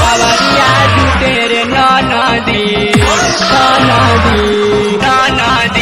कवरिया जुटे रे नदी नदी नदी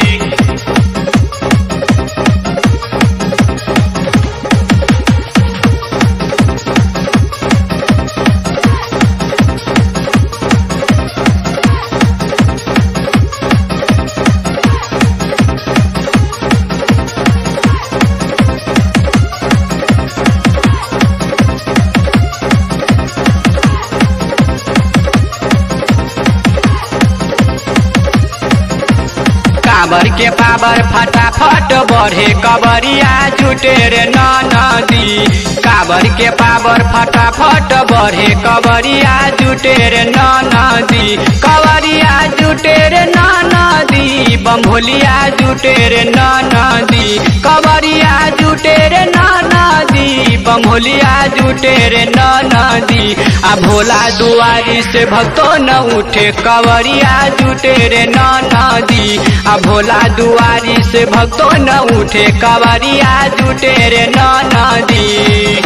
काबर के पावर फटाफट बढ़े कबरिया जुटे रे नदी काबर के पावर फटाफट बढ़े कबरिया जुटे रे नदी कबरिया जुटे रे नदी बम्भोलिया जुटे रे नदी कबरिया जुटे रे नदी बम्भोलिया जुटे रे नदी आ भोला दुआरी से भक्तो न उठे कवरिया जुटे रे नदी आ भोला दुआरी से भक्तो न उठे कवरिया जुटे रे नदी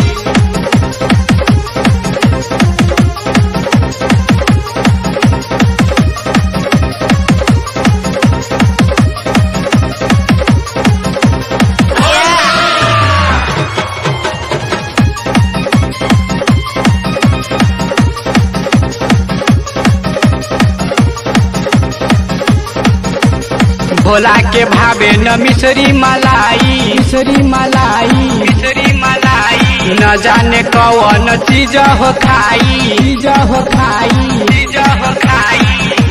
भोला के भावे न मिसरी मलाई मिसरी मलाई मिसरी मलाई न जाने कौन चीज हो खाई चीज हो खाई चीज हो खाई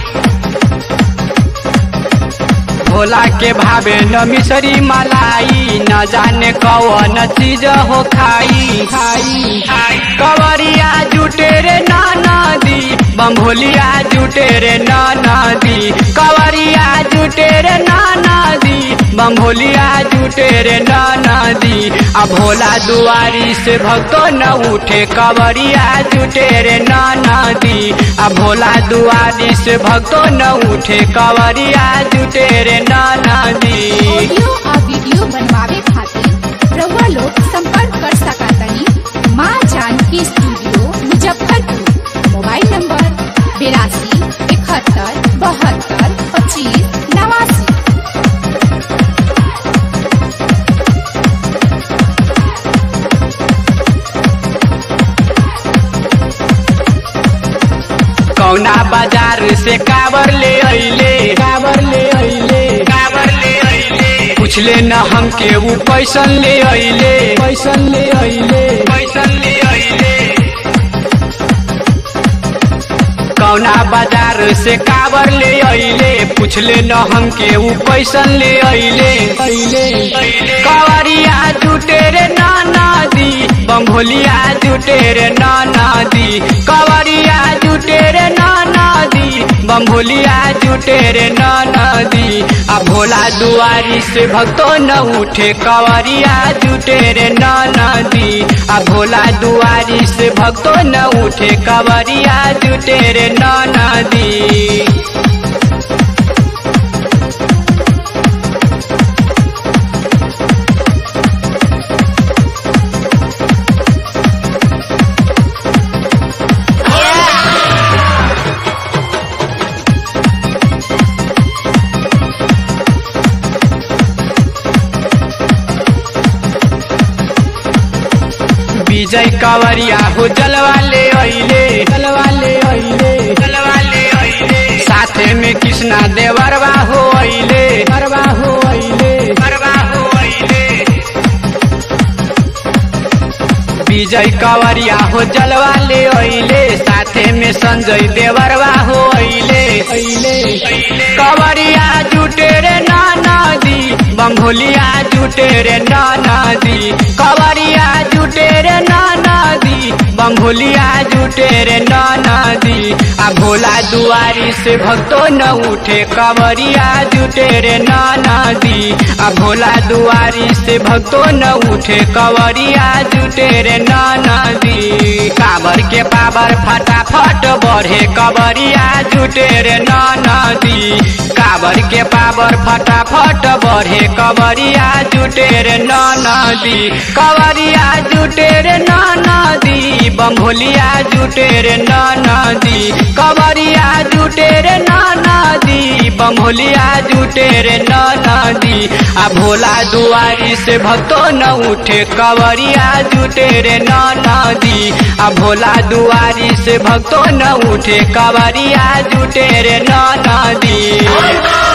भोला के भावे न मिसरी मलाई न जाने कौन चीज हो खाई खाई कवरिया जुटे रे नदी बम्भोलिया जुटे रे नदी कवरिया जुटे रे नदी बम्भोलिया जुटे रे नदी आ भोला दुआरी से भक्तो न उठे कवरिया जुटे रे नदी आ भोला दुआरी से भक्तो न उठे कवरिया जुटे रे नदी ऑडियो आ वीडियो बनवावे खातिर रउआ लोग संपर्क कर सकतानी माँ Janki studio Muzaffarpur mobile number बिरासी इकहत्तर बहत्तर पच्चीस नवासी कौना बाजार से काबर ले अइले काबर ले अइले काबर ले अइले पूछले न हमके ऊ पैसन ले अइले पैसन ले अइले पैसन ले अइले कौना बाजार से काबर ले अइले पूछले न हमके ऊ पैसन ले अइले अइले कवरिया जुटे रे नदी बम्भोलिया जुटे रे नदी कवरिया जुटे रे नदी बम्भोलिया जुटे रे नदी आ भोला दुआरी से भक्तो न उठे कवरिया जुटे रे नदी आ भोला दुआरी से भक्तो न उठे कवरिया जुटे रे नदी विजय कंवरिया हो जलवा ले अइले जलवा ले अइले जलवा ले अइले साथे में कृष्णा देवरवा हो अइले परवा हो अइले परवा हो अइले विजय कंवरिया हो जलवा ले अइले साथे में संजय देवरवा हो अइले अइले कंवरिया जुटे रे नदी बम्भोलिया जुटे रे नदी कंवरिया जुटे रे नदी बम्भोलिया जुटे रे नदी आ भोला दुआरी से भक्तो न उठे कंवरिया जुटे रे नदी आ भोला दुआरी से भक्तो न उठे कंवरिया जुटे रे नदी काबर के पावर फटाफट बढ़े कबरिया जुटे रे नदी काबर के पावर फटाफट बढ़े कबरिया जुटे रे नदी कबरिया जुटे रे नदी बम्भोलिया जुटे रे नदी कबरिया जुटे रे नदी बम्भोलिया जुटे रे नदी आ भोला दुआरी से भक्तो न उठे कवरिया जुटे रे नदी आ भोला दुआरी से भक्तो न उठे कवरिया जुटे रे नदी